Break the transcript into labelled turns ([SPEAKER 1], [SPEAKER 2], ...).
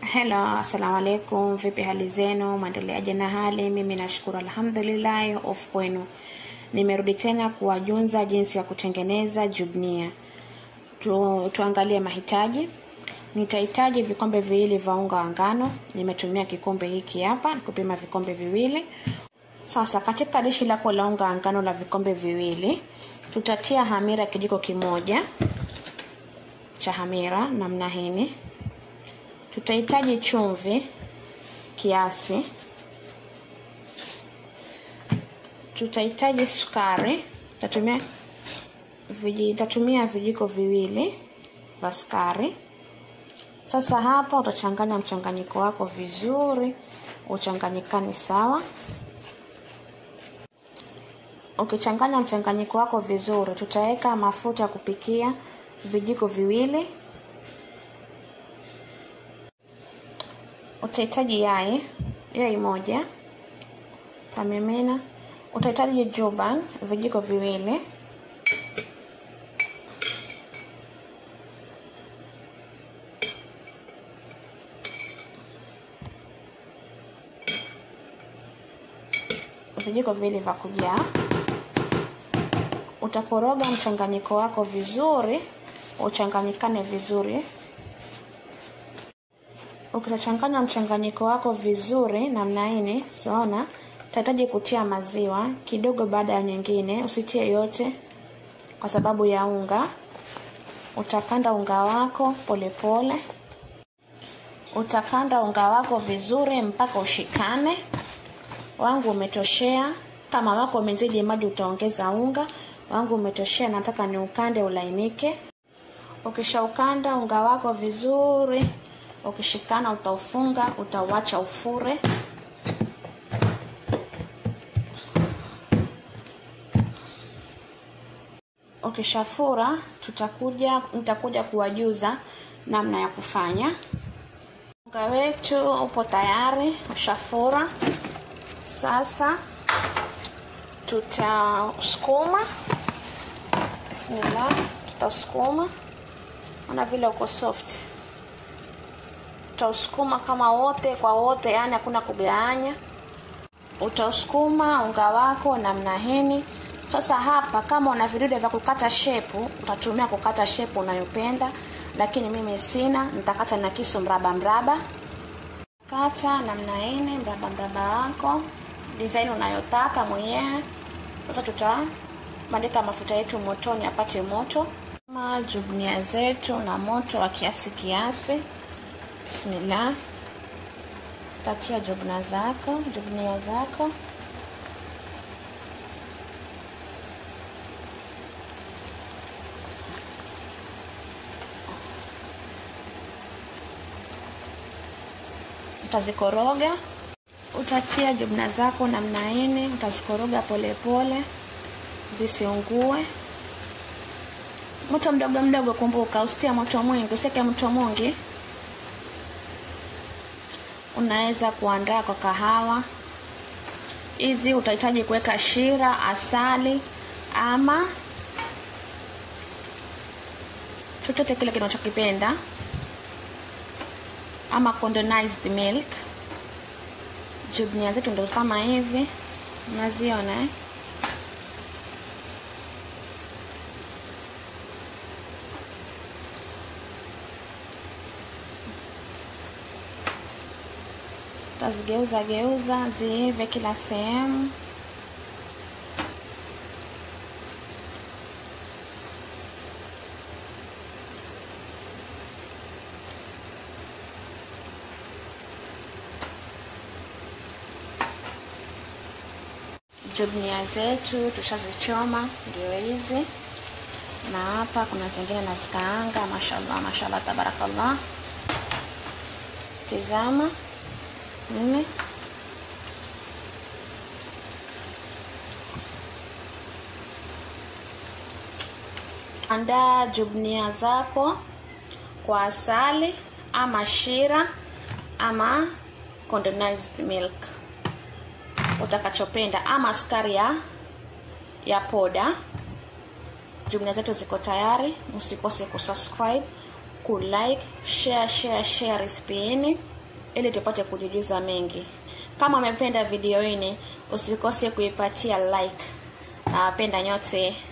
[SPEAKER 1] Hello, assalamu alaikum. Vipi hali zenu? Mwendeleaje na hali? Mimi nashukuru alhamdulillah. Of kwenu, nimerudi tena kuwajunza jinsi ya kutengeneza jubnia. Tu, tuangalie mahitaji. Nitahitaji vikombe viwili vya unga wa ngano. Nimetumia kikombe hiki hapa kupima vikombe viwili. Sasa katika dishi lako la unga wa ngano la vikombe viwili, tutatia hamira kijiko kimoja cha hamira namna hii tutahitaji chumvi kiasi, tutahitaji sukari, tatumia viji, tatumia vijiko viwili vya sukari. Sasa hapa utachanganya mchanganyiko wako vizuri, uchanganyikane sawa. Ukichanganya mchanganyiko wako vizuri, tutaweka mafuta ya kupikia vijiko viwili utahitaji yai yai moja tamimina. Utahitaji juban vijiko viwili, vijiko viwili vya kujaa. Utakoroga mchanganyiko wako vizuri, uchanganyikane vizuri Ukishachanganya mchanganyiko wako vizuri namna hii, siona utahitaji kutia maziwa kidogo baada ya nyingine, usitie yote kwa sababu ya unga. Utakanda unga wako polepole pole. Utakanda unga wako vizuri mpaka ushikane. Wangu umetoshea. Kama wako umezidi maji, utaongeza unga. Wangu umetoshea, nataka ni ukande ulainike. Ukishaukanda unga wako vizuri ukishikana utaufunga, utauacha ufure. Ukishafura tutakuja nitakuja kuwajuza namna ya kufanya. Unga wetu upo tayari, ushafura. Sasa tutasukuma. Bismillah, tutasukuma. Ona vile uko soft utausukuma kama wote kwa wote, yani hakuna kugawanya. Utausukuma unga wako namna hii. Sasa hapa, kama una vidude vya kukata shepu, utatumia kukata shepu unayopenda, lakini mimi sina, nitakata na kisu mraba mraba. Kata namna hii mraba mraba wako design unayotaka mwenyewe. Sasa tutabandika mafuta yetu motoni apate moto, kama jubnia zetu na moto wa kiasi kiasi Bismillah, tatia jubna zako jubnia zako. Utazikoroga, utatia jubna zako namna hii, utazikoroga polepole zisiungue. Moto mdogo mdogo, kumbuka, usitie moto mwingi, usiweke moto mwingi unaweza kuandaa kwa kahawa hizi. Utahitaji kuweka shira, asali ama chochote kile kinachokipenda, ama condensed milk. Jubnia zetu ndo kama hivi, unaziona eh? Utazigeuza geuza ziive kila sehemu. Jubnia zetu tushazichoma, ndio hizi, na hapa kuna zingine nazikaanga. Mashallah, mashallah, tabarakallah. Tizama nne andaa jubnia zako kwa asali ama shira ama condensed milk utakachopenda ama sukari ya ya poda jumla zetu ziko tayari msikose kusubscribe kulike share share share recipe hii ili tupate kujujuza mengi. Kama umependa video hii, usikose kuipatia like. Nawapenda nyote.